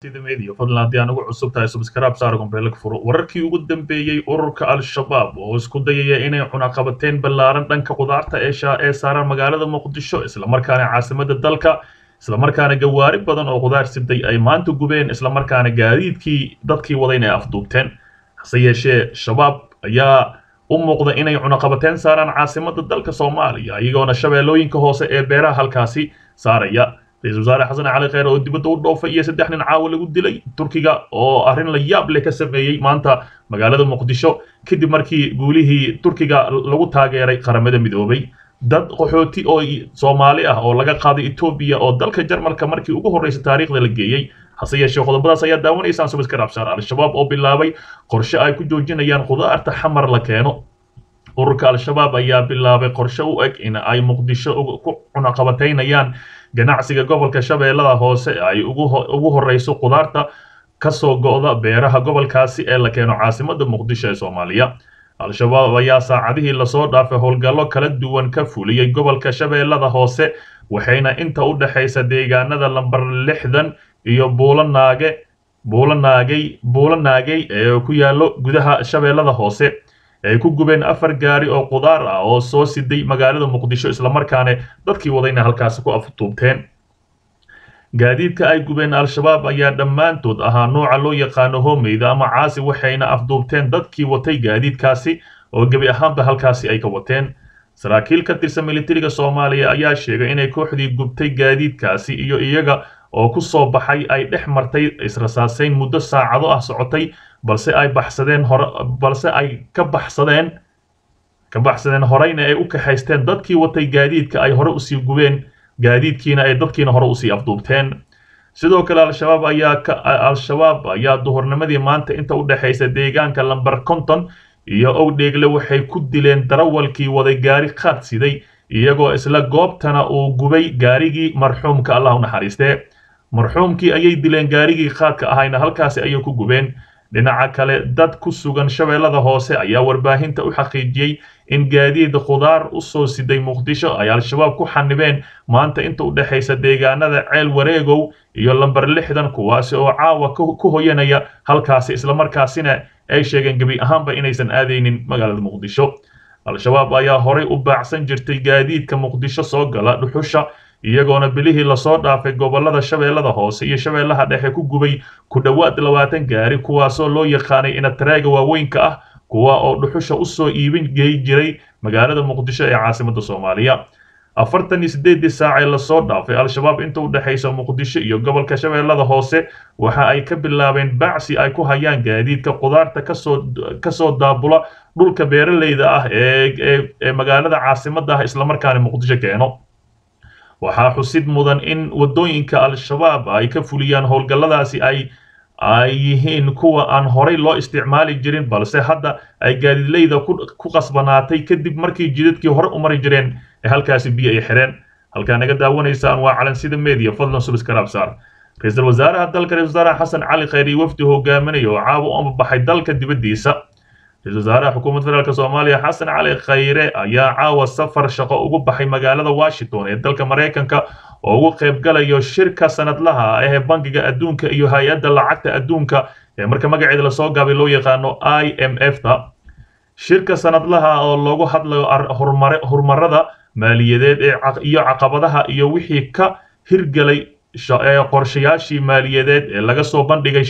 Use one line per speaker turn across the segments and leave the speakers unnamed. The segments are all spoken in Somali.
media fadlan haddii aan ugu cusub tahay subscribe saar gombeelka furo wararkii ugu dambeeyey ururka al-shabaab oo isku dayaya inay cunaqabateyn ballaaran dhanka qudaarta eesha ee saaran magaalada muqdisho islamarkaana caasimada dalka islamarkaana gawaari badan oo qudaar siday ay maanta gubeen islamarkaana gaadiidkii dadkii wadayna ay afduubteen hase yeeshee shabaab ayaa u muuqda inay cunaqabateyn saaraan caasimada dalka soomaaliya iyagoona shabeellooyinka hoose ee beeraha halkaasi saaraya ra-iisul wasaare xasan cali kheyr oo dibadda u dhoofay iyo saddex nin caawa lagu dilay turkiga oo arrin la yaab leh ka sameeyey maanta magaalada muqdisho kadib markii guulihii turkiga lagu taageeray qaramada midoobay dad qaxooti oo soomaali ah oo laga qaaday etoobiya oo dalka jarmalka markii ugu horreysay taariikhda la geeyey hase yeeshee qodobadaas ayaa daawanaysaan subiska rabshaar al-shabaab oo bilaabay qorshe ay ku joojinayaan khudaarta xamar la keeno ururka al-shabaab ayaa bilaabay qorshe u eg in ay muqdisho ku cunaqabateynayaan ganacsiga gobolka shabeellada hoose ay ugu horreyso khudaarta kasoo go'da beeraha gobolkaasi ee la keeno caasimada muqdisho ee soomaaliya al-shabaab ayaa saacadihii lasoo dhaafay howlgallo kala duwan ka fuliyey gobolka shabeellada hoose waxayna inta u dhexaysa deegaanada lambar lixdan iyo buulanaage buulanaagay buulanaagay ee ku yaallo gudaha shabeellada hoose ay ku gubeen afar gaari oo qudaar ah oo soo siday magaalada muqdisho islamarkaana dadkii wadayna halkaasi ku aftuubteen gaadiidka ay gubeen al-shabaab ayaa dhammaantood ahaa nooca loo yaqaano homeyda ama caasi waxayna afduubteen dadkii watay gaadiidkaasi oo gebi ahaanba halkaasi ay ka wateen saraakiil ka tirsan militariga soomaaliya ayaa sheegay inay kooxdii gubtay gaadiidkaasi iyo iyaga oo ku soo baxay ay dhex martay israsaaseyn muddo saacado ah socotay balse ay baxsadeen hore balse ay ka baxsadeen ka baxsadeen horeyna ay u kaxaysteen dadkii watay gaadiidka ay hore usii gubeen gaadiidkiina ay dadkiina hore usii afduubteen sidoo kale al-shabaab ayaa ka al-shabaab ayaa duhurnimadii maanta inta u dhexaysa deegaanka lamber conton iyo owdheegle waxay ku dileen darawalkii waday gaari qaad siday iyagoo isla goobtana uu gubay gaarigii marxuumka allah u naxariistee marxuumkii ayay dileen gaarigii qaadka ahayna halkaasi ayay ku gubeen dhinaca kale dad ku sugan shabeellada hoose ayaa warbaahinta u xaqiijiyey in gaadiid khudaar u soo siday muqdisho ay al-shabaab ku xanibeen maanta inta u dhexaysa deegaanada ceel wareegow iyo lamber lixdan kuwaasi oo caawa ku hoyanaya halkaasi islamarkaasina ay sheegeen gebi ahaanba inaysan aadaynin magaalada muqdisho al-shabaab ayaa horay u baacsan jirtay gaadiidka muqdisho soo gala dhuxusha iyagoona bilihii lasoo dhaafay gobolada shabeellada hoose iyo shabeellaha dhexe ku gubay ku dhowaad labaatan gaari kuwaasoo loo yaqaanay inataraaga waaweynka ah kuwa oo dhuxusha usoo iibin gey jiray magaalada muqdisho ee caasimada soomaaliya afartan iyo siddeedii saacee lasoo dhaafay al-shabaab inta u dhexaysa muqdisho iyo gobolka shabeellada hoose waxa ay ka bilaabeen bacsi ay ku hayaan gaadiidka qudaarta kasoo kasoo daabula dhulka beeraleyda ah ee ee magaalada caasimada ah islamarkaana muqdisho keeno waxaa xusid mudan in waddooyinka al-shabaab ay ka fuliyaan howlgalladaasi ay ay yihiin kuwa aan horay loo isticmaali jirin balse hadda ay gaadiidleyda ku qasbanaatay kadib markii jidadkii hore u mari jireen ee halkaasi biyo ay xireen halkaa naga daawanaysaan waa calansida media fadlan subscribe saar ra-iisul wasaaraha dalka ra-isul wasaaraha xasan cali kheyri wafdi hogaaminaya oo caawa u ambabaxay dalka dibaddiisa ra-isul wasaaraha xukuumadda federaalk soomaaliya xasan cali khayre ayaa caawa safar shaqo ugu baxay magaalada washington ee dalka maraykanka oo ugu qaybgalayo shirka sanadlaha ah ee bangiga adduunka iyo hay-adda lacagta adduunka ee marka magaceeda lasoo gaabay loo yaqaano i m f ta shirka sanadlaha oo loogu hadlayo horumarada maaliyadeed iyo caqabadaha iyo wixii ka hirgelay qorshayaashii maaliyadeed ee laga soo bandhigay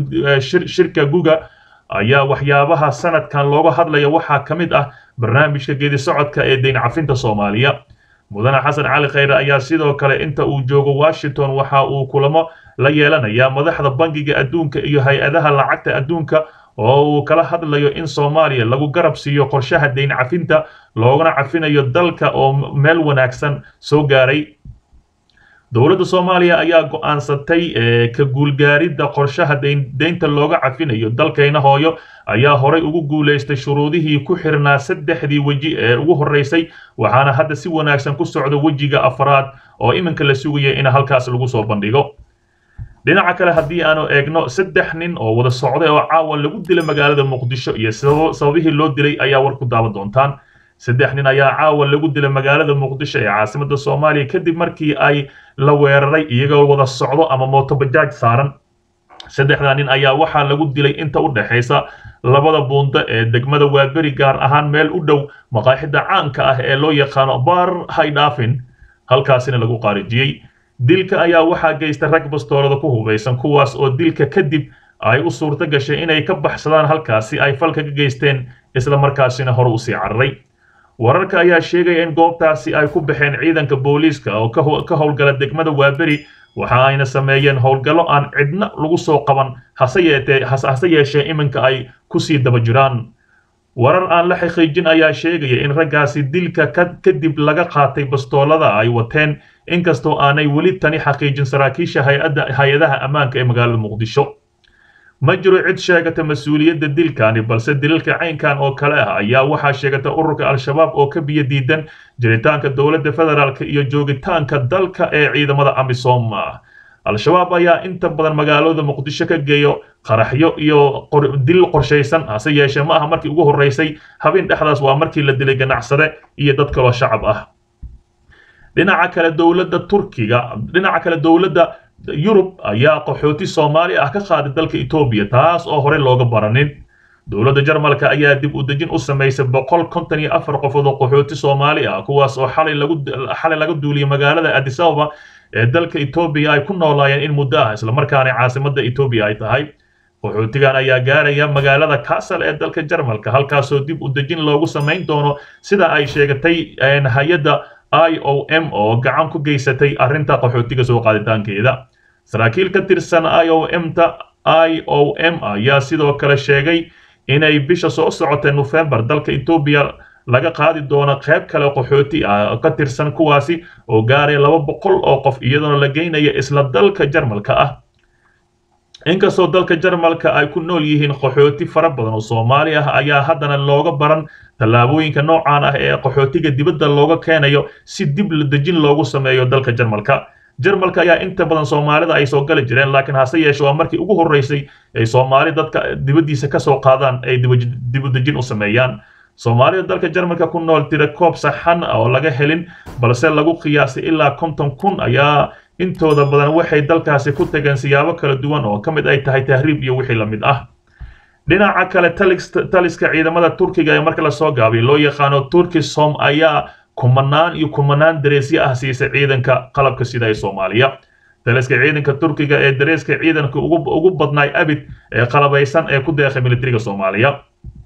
shirka guga ayaa waxyaabaha sanadkan looga hadlaya waxaa ka mid ah barnaamijka geedi socodka ee deyn cafinta soomaaliya mudane xasan cali kheyre ayaa sidoo kale inta uu joogo washington waxa uu kulamo la yeelanayaa madaxda bangiga adduunka iyo hay-adaha lacagta adduunka oo uu kala hadlayo in soomaaliya lagu garab siiyo qorshaha deyn cafinta loogana cafinayo dalka oo meel wanaagsan soo gaaray dowladda soomaaliya ayaa go-aansatay ka guulgaaridda qorshaha deynta looga cafinayo dalkayna hooyo ayaa horay ugu guulaystay shuruudihii ku xirnaa saddexdii weji ee ugu horreysay waxaana hadda si wanaagsan ku socda wejiga afraad oo iminka la sugaya in halkaas lagu soo bandhigo dhinaca kale haddii aanu eegno saddex nin oo wada socday oo caawa lagu dilay magaalada muqdisho iyo sababihii loo dilay ayaa war ku daawan doontaan saddex nin ayaa caawa lagu dilay magaalada muqdisho ee caasimada soomaaliya kadib markii ay la weeraray iyagoo wada socdo ama mootobajaaj saaran saddexda nin ayaa waxaa lagu dilay inta u dhexaysa labada buundo ee degmada waaberi gaar ahaan meel u dhow maqaaxida caanka ah ee loo yaqaano bar haydhaafin halkaasina lagu qaarijiyey dilka ayaa waxaa geystay rag bastoolada ku hubaysan kuwaas oo dilka kadib ay u suurto gashay inay ka baxsadaan halkaasi ay falka ka geysteen isla markaasina hore usii cararay wararka ayaa sheegaya in goobtaasi ay ku baxeen ciidanka booliiska oo ka howlgala degmada waaberi waxa ayna sameeyeen howlgallo aan cidna lagu soo qaban hase yeetee hase yeeshee iminka ay kusii daba jiraan warar aan la xaqiijin ayaa sheegaya in raggaasi dilka kadib laga qaatay bastoolada ay wateen inkastoo aanay weli tani xaqiijin saraakiisha hay-adaha ammaanka ee magaalada muqdisho ma jiro cid sheegata mas-uuliyadda dilkani balse dilalka caynkan oo kale ah ayaa waxaa sheegata ururka al-shabaab oo ka biyo diidan jiritaanka dowladda federaalk iyo joogitaanka dalka ee ciidamada amisom al-shabaab ayaa inta badan magaalada muqdisho ka geeyo qaraxyo iyo dil qorshaysan hase yeeshee ma aha markii ugu horreysay habeen dhexdaas waa markii la dilay ganacsade iyo dad kaloo shacab ah dhinaca kale dowladda turkiga dhinaca kale dowladda yurub ayaa qaxooti soomaali ah ka qaaday dalka etoobiya taas oo hore looga baranin dowladda jarmalka ayaa dib u dejin u samaysay boqol konton iyo afar qofood oo qaxooti soomaali ah kuwaas oo xalay lagu xalay laga duuliyay magaalada addis ababa ee dalka etoobiya ay ku noolaayeen in muddo ah islamarkaana caasimadda etoobiya ay tahay qaxootigan ayaa gaaraya magaalada castle ee dalka jarmalka halkaasoo dib u dejin loogu samayn doono sida ay sheegatay hay-adda i o m oo gacan ku geysatay arrinta qaxootiga soo qaaditaankeeda saraakiil ka tirsan i o m ta i o m ayaa sidoo kale sheegay inay bisha soo socotay nofembar dalka etoobiya laga qaadi doono qayb kale qaxooti ah ka tirsan kuwaasi oo gaaraya laba boqol oo qof iyadoona la geynaya isla dalka jarmalka ah inkastoo dalka jarmalka ay ku nool yihiin qaxooti fara badan oo soomaali ah ayaa haddana looga baran tallaabooyinka noocaan ah ee qaxootiga dibadda looga keenayo si dib la dejin loogu sameeyo dalka jarmalka jarmalka ayaa inta badan soomaalida ay soo gali jireen laakiin hase yeeshe waa markii ugu horreysay ay soomaali dadka dibaddiisa ka soo qaadaan ay dibadejin u sameeyaan soomaalida dalka jarmalka ku nool tira koob saxan oo laga helin balse lagu qiyaasay ilaa konton kun ayaa intooda badan waxay dalkaasi ku tageen siyaabo kala duwan oo ka mid ay tahay tahriib iyo wixii la mid ah dhinaca kale taliska ciidamada turkiga ee marka lasoo gaabay loo yaqaano turkisom ayaa kumanaan iyo kumanaan dareesyo ah siisay ciidanka qalabka sida ee soomaaliya taliska ciidanka turkiga ee dareeska ciidanka ugu badnaay abid ee qalabaysan ee ku deeqay militariga soomaaliya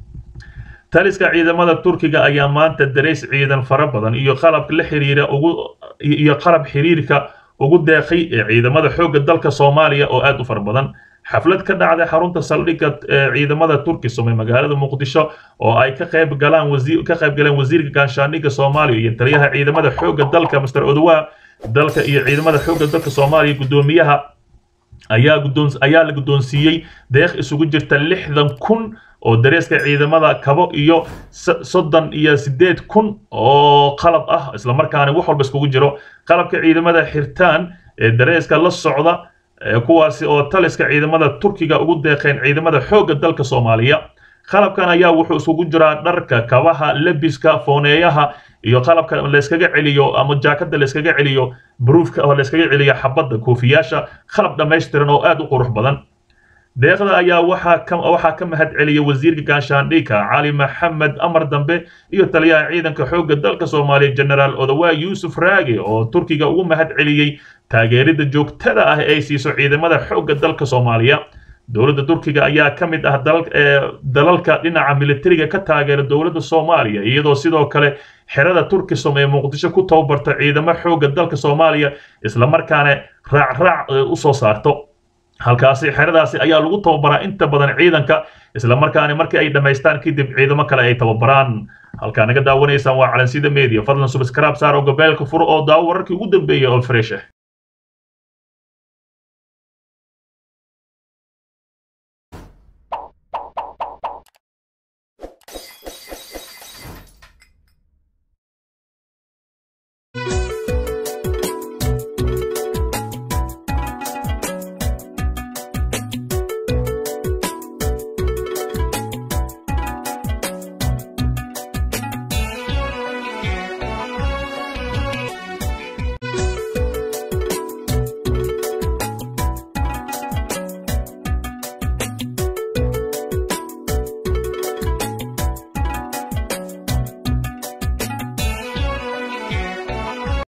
taliska ciidamada turkiga ayaa maanta dareys ciidan fara badan iyo qalab la xiriira ugu iyo qalab xiriirka ugu deeqay ee ciidamada xoogga dalka soomaaliya oo aad u fara badan xaflad ka dhacday xarunta saldhigga ee ciidamada turkisom ee magaalada muqdisho oo ay ka qayb galaan wasiir ka qayb galeen wasiirka gaashaandhigga soomaaliya iyo taliyaha ciidamada xoogga dalka master odowa dalka iyo ciidamada xoogga dalka soomaaliya guddoomiyaha ayaa guddoon ayaa la guddoonsiiyey deeq isugu jirta lixdan kun oo dareeska ciidamada kabo iyo soddon iyo siddeed kun oo qalab ah islamarkaana wax walba iskugu jiro qalabka ciidamada xirtaan ee dareeska la socda kuwaasi oo taliska ciidamada turkiga ugu deeqeen ciidamada xoogga dalka soomaaliya qalabkan ayaa wuxuu isugu jiraa dharka kabaha lebiska fooneeyaha iyo qalabka layskaga celiyo ama jaakada layskaga celiyo bruufka oo layskaga celiyo xabadda koofiyaasha qalab dhammaystiran oo aad u qurux badan deeqda ayaa waxaa ka waxaa ka mahad celiyay wasiirka gaashaandhigka cali maxamed amar dambe iyo taliyaha ciidanka xoogga dalka soomaaliya generaal odawaa yuusuf raage oo turkiga ugu mahad celiyey taageerida joogtada ah ee ay siiso ciidamada xoogga dalka soomaaliya dowladda turkiga ayaa ka mid ah dalalka dhinaca militariga ka taageera dowladda soomaaliya iyadoo sidoo kale xerada turkisom ee muqdisho ku tababarta ciidamo xoogga dalka soomaaliya islamarkaana raacraac u soo saarto halkaasi xeradaasi ayaa lagu tababaraa inta badan ciidanka islamarkaana markii ay dhammaystaan kadib ciidamo kale ay tababaraan halkaa naga daawanaysaan waa calansida media fadlan subscribe saar oo gabeelka furo oo daawo wararkii ugu dambeeyay oo fresh ah